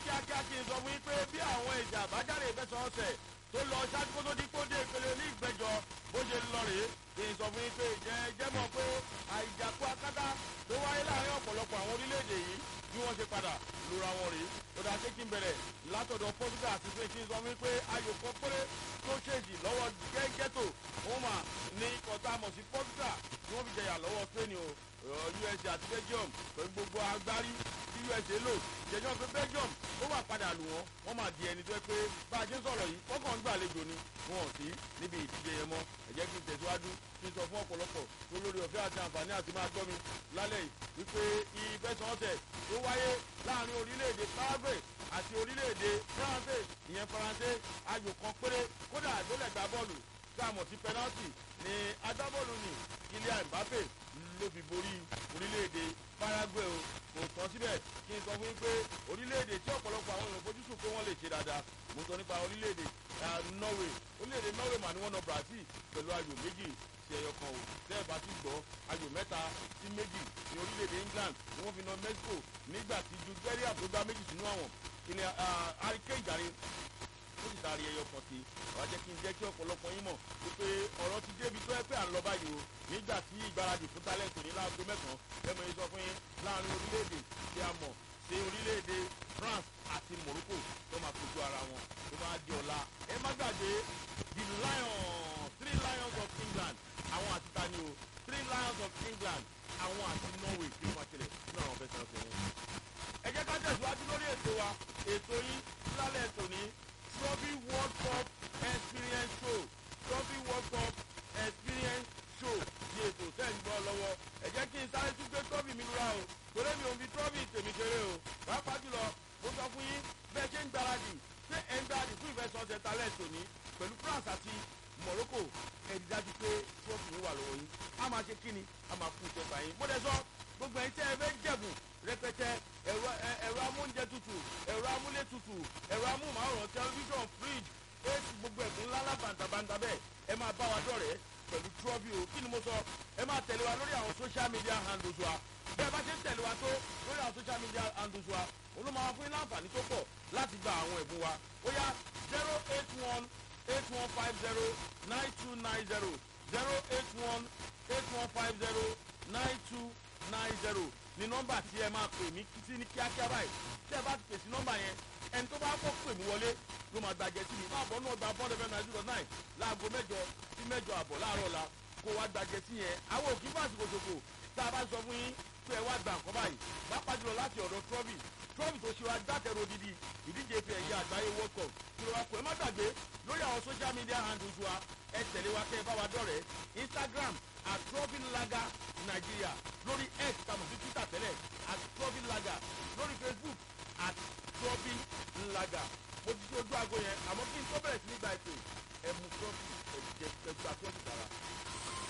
kíákíá kí n sọ fún yín pé bí àwọn ìjà àbájáde ìfẹsọ̀ọ̀sẹ̀ tó lọ ṣáájú kó tó di kó dé ìpele ní ìgbẹ́jọ bó ṣe lọ rèé kí n sọ fún yín pé ìjẹ́ jẹ́ mọ̀ pé àìjàkú akátá tó wáyé láàrin ọ̀pọ̀lọpọ̀ àwọn orílẹ̀-èdè yìí bí wọ́n ṣe padà lura wọn rèé ó dáa ṣé kí n bẹ̀rẹ̀ látọ̀dọ̀ Portugal àti Spain kí n sọ fún yín pé ayò kan péré tó ṣèjì lọ́wọ́ gẹ́gẹ́tò òun mà ní ikọ̀ tá a mọ̀ sí Portugal tí wọ́n fi jẹyà lọ́wọ́ Spain o USA àti Belgium pẹ̀lú gbogbo agbárí tí USA lò jẹjọ́ pé Belgium ó wà padà lù wọ́n wọ́n máa di ẹni tó yẹ pé bá a ṣe ń sọ̀rọ̀ yìí wọ́n kàn ń gbàlejò ni wọn ò sí níbi ìdíje yẹn mọ́ ẹ jẹ́ kí n tẹ̀síwájú kí n sọ fún ọ̀pọ̀lọpọ̀ tó lórí ọ̀fẹ́ àti àǹfààní àti máa gbọ́ mi lálẹ́ yìí wípé ìfẹsọ̀ọ̀sẹ̀ tó wáyé láàrin orílẹ̀-èdè Paraguay àti orílẹ̀-èdè France ìyẹn Faransé ayò kan péré kódà àgbélẹ̀ gbá bọ́ọ̀lù tá a mọ̀ sí penalty ní agbábọ́ọ̀lù ní Kylian Mbappe ló fi borí orílẹ̀-èdè Paraguay o kò tán síbẹ̀ kí n sọ fún yín pé orílẹ̀-èdè tí ọ̀pọ̀lọpọ̀ àwọn èèyàn fojúsùn pé wọ́n lè ṣe dáadáa mo sọ nípa orílẹ̀-èdè Norway orílẹ̀-èdè Norway mà ní wọ́n nà Brazil pẹ̀lú ayò méjì sí ẹyọ kan o tẹ́ẹ̀ bá ti gbọ́ ayò mẹ́ta sí méjì ní orílẹ̀-èdè England ni wọ́n fi nà Mexico nígbà tí Jude Bellingham tó gbá méjì sínú àwọn ilẹ̀ àríkè ìjàre ó sì taari ẹyọ kan sí wàá jẹ́ kí n jẹ́ kí ọ̀pọ̀lọpọ̀ yín mọ̀ wípé ọ̀rọ̀ ti débi tó ẹ pé à ń lọ báyìí o nígbà tí ìgbáradì fún tálẹ̀tì ní láago mẹ́sàn-án lẹ́mọ̀ yín sọ fún yín láàrin orílẹ̀-èdè tí a mọ̀ sí orílẹ̀-èdè France àti Morocco tó máa kojú ara wọn tó máa di ọ̀la ẹ má gbàgbé the Lions three Lions of England àwọn àti tani o three Lions of England àwọn àti Norway tí ó máa ṣẹlẹ̀ nínú àwọn fẹsẹ̀ ọ̀sẹ̀ wọn. ẹ jẹ́ ká tẹ̀síwájú lórí ètò wa ètò yín lálẹ́ ètò ní Trophy World Cup Experience Show Trophy World Cup Experience Show di ètò tẹ́ ń gbọ́ lọ́wọ́ ẹ jẹ́ kí n sáré tún gbé trophy mi lura o torí mi ò fi trophy tèmi kéré o pàápàá jùlọ mo sọ fún yín bẹ́ẹ̀ ṣe ń gbáradì ṣé ẹ̀ ń gbáradì fún ìfẹsọ̀ọ̀sẹ̀ talẹ̀ tòní pẹ̀lú France àti Morocco ẹ̀ dájú pé trophy yín wà lọ́wọ́ yín a máa ṣe kíni a máa kú ìtẹ́gbà yín mo dẹ̀ sọ gbogbo ẹ̀yin tẹ́ ẹ fẹ́ jẹ̀bù rẹpẹtẹ ẹ̀rọ ẹ̀rọ amóúnjẹ tutù ẹ̀rọ amúlé tutù ẹ̀rọ amóhùnmáwòrán tẹlifíṣàn fridge éèsì gbogbo ẹ̀bùn ńláńlá bàǹtàbàǹtà bẹ́ẹ̀ ẹ máa bá wa dọ̀rẹ́ pẹ̀lú trọ́bì o kí ni mo sọ ẹ máa tẹ̀lé wa lórí àwọn social media handles wa bẹ́ẹ̀ bá ṣe ń tẹ̀lé wa tó lórí àwọn social media handles wa olóma wa fún yín láǹfààní tó pọ̀ láti gba àwọn ẹ̀bùn wa ó yá zero eight one eight one five zero nine two nine zero zero eight one eight one five zero nine two nine zero ni nọ́mbà tí ẹ máa pè mí sí ní kíákíá báyìí tí ẹ bá ti pèsè nọ́mbà yẹn ẹni tó bá kọ́ pè mí wọlé ló máa gbàjẹ́ sí mi máa bọ́ náà gba bọ́ọ̀lù fm nine zero nine láago mẹ́jọ sí mẹ́jọ àbọ̀ láàárọ̀ la kó wá gbàjẹ́ sí yẹn àwọn òkè fún àsìkò ṣòfò tá a bá sọ fún yín pé ẹ wá gbà nǹkan báyìí pápá jùlọ láti ọ̀dọ̀ trọ́bì trọ́bì tó ṣe wá dátẹ̀rọ odidi ìdíje fi ẹ̀yẹ àgbáyé world cup kí ló wá kó ẹ má gbàgbé lórí àwọn social media handles wa ẹ tẹ̀lé wa kẹ́ ẹ bá wa dọ̀rẹ́ instagram at trophy lager nigeria lórí x tàbí sí twitter tẹ́lẹ̀ at trophy lager lórí facebook at trophy lager mo ti ṣe ojú aago yẹn àmọ́ kí n tó bẹ̀rẹ̀ sí ní gba ètò ẹ̀ mú trophy ẹ̀ jẹ́ ẹgbàá trophy dára.